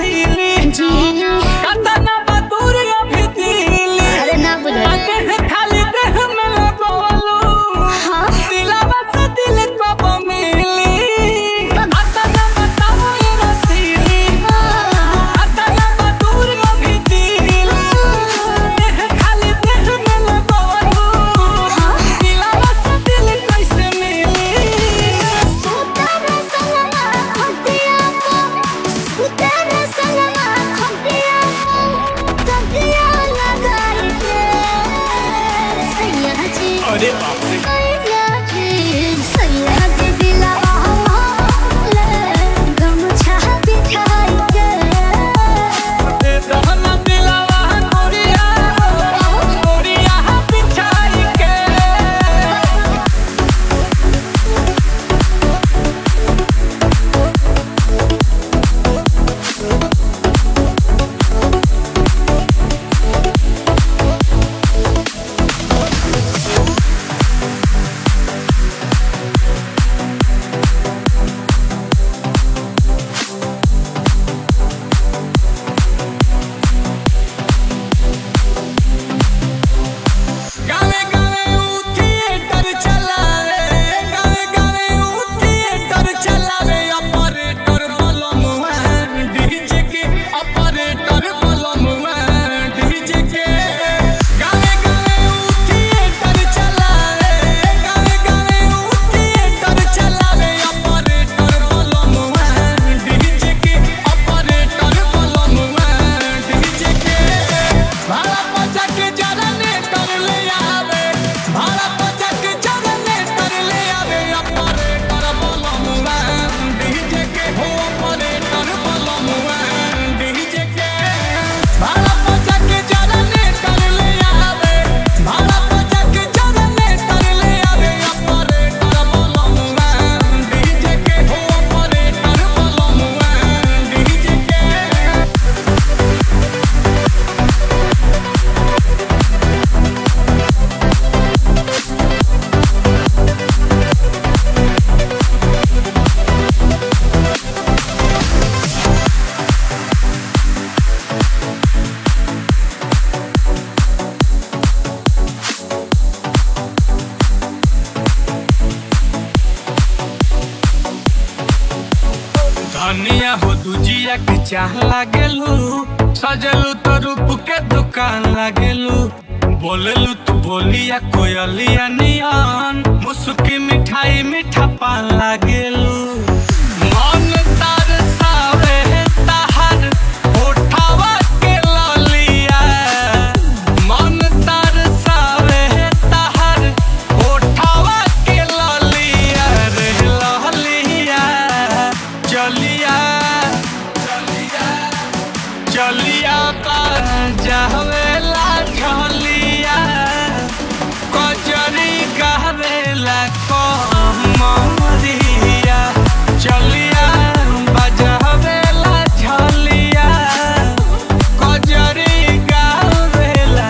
रसीली जी कतना बदूर अभी दिली अरे ना बुझल देह खाली देह में लगवलू हाँ दिलावा से दिल कब मिली कतना बताओ ये रसीली कतना बदूर अभी दिली देह खाली देह में लगवलू दिलावा से दिल कैसे मिली सुतर सलमा खटिया को सुतर सलमा खटिया को तकिया लगाई के सैया जी अरे बाप रे सैया जी सैया जी दिलवा ले गमछा बिछाई के रहना दिलावा गोरिया गोरिया बिछाई के गावे गावे ऊ थिएटर चलावे गावे गावे ऊ थिएटर चलावे ऑपरेटर बलमुआ डीजे के ऑपरेटर बलमुआ डीजे के गावे गावे ऊ थिएटर चलावे गावे गावे ऊ थिएटर चलावे ऑपरेटर बलमुआ डीजे के ऑपरेटर बलमुआ डीजे के भाड़ा पचा के जरने कर ले आवे भाड़ा पचा के जरने कर ले आवे ऑपरेटर बलमुआ डीजे के हो ऑपरेटर बलमुआ डीजे के भाड़ा पचा के जरने कर ले आवे भाड़ा पचा के जरने कर ले आवे ऑपरेटर बलमुआ डीजे के हो ऑपरेटर बलमुआ डीजे के धनिया हो दुजिया के चाह लागेलू सजलू तो रूप के दुकान लागेलू बोलेलू तू बोलिया कोयलिया नियन मुसुकी मिठाई मीठा पान लागेलू मन तार सावे ताहर होठावा के ललिया मन तार सावे ताहर होठावा के ललिया रे ललिया चलिया चलिया का जावेला झलिया कजरी गावेला कमरिया चलिया बजावेला झलिया कजरी गावेला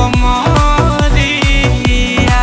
कमरिया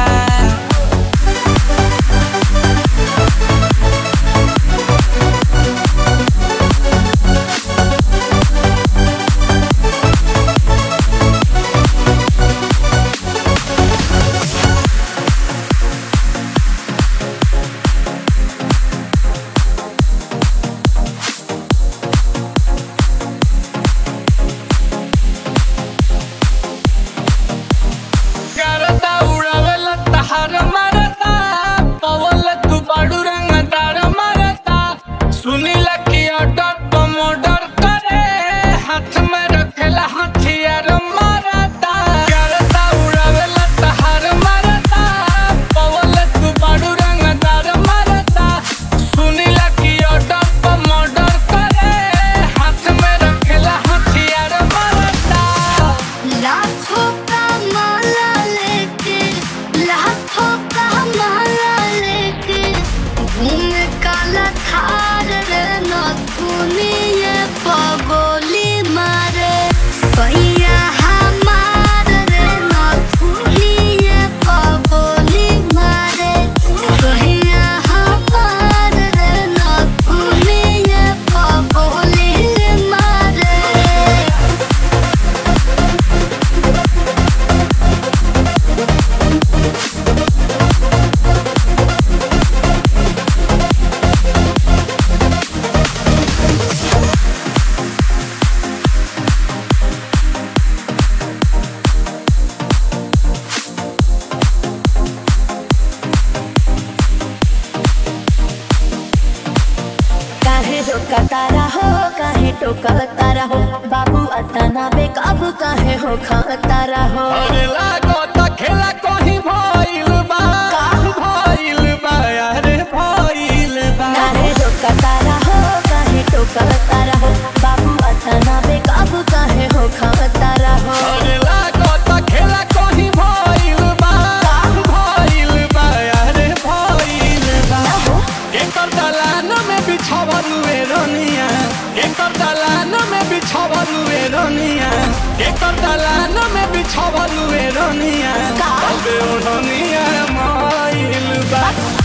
करता उड़ावेला तहार मारता पवल तू बाडू रंग तार मारता सुनीला की ऑर्डर तुम ऑर्डर करे हाथ में रखेला हथियार मारता करता उड़ावेला तहार मारता पवल तू बाडू रंग तार मारता सुनीला की ऑर्डर तुम ऑर्डर करे हाथ में रखेला हथियार मारता लाखों का माला लेके लाखों का माला लेके घूम काला थार रे नथुन रोका तारा हो काहे टोका तारा हो बाबू अतना बेकाबू काहे हो खा तारा हो अरे लागत खेला कहीं भइल बा भइल बा अरे भइल बा काहे रोका तारा हो काहे टोका तारा हो बाबू अतना बेकाबू काहे हो खा तारा हो अरे लागत खेला कहीं भइल बा भइल बा अरे भइल बा एकर दलान में बिछावल वे रनिया एकर दलान में बिछावल वे रनिया एकर दलान में बिछावल वे रनिया का? अबे ओढ़निया माइल बा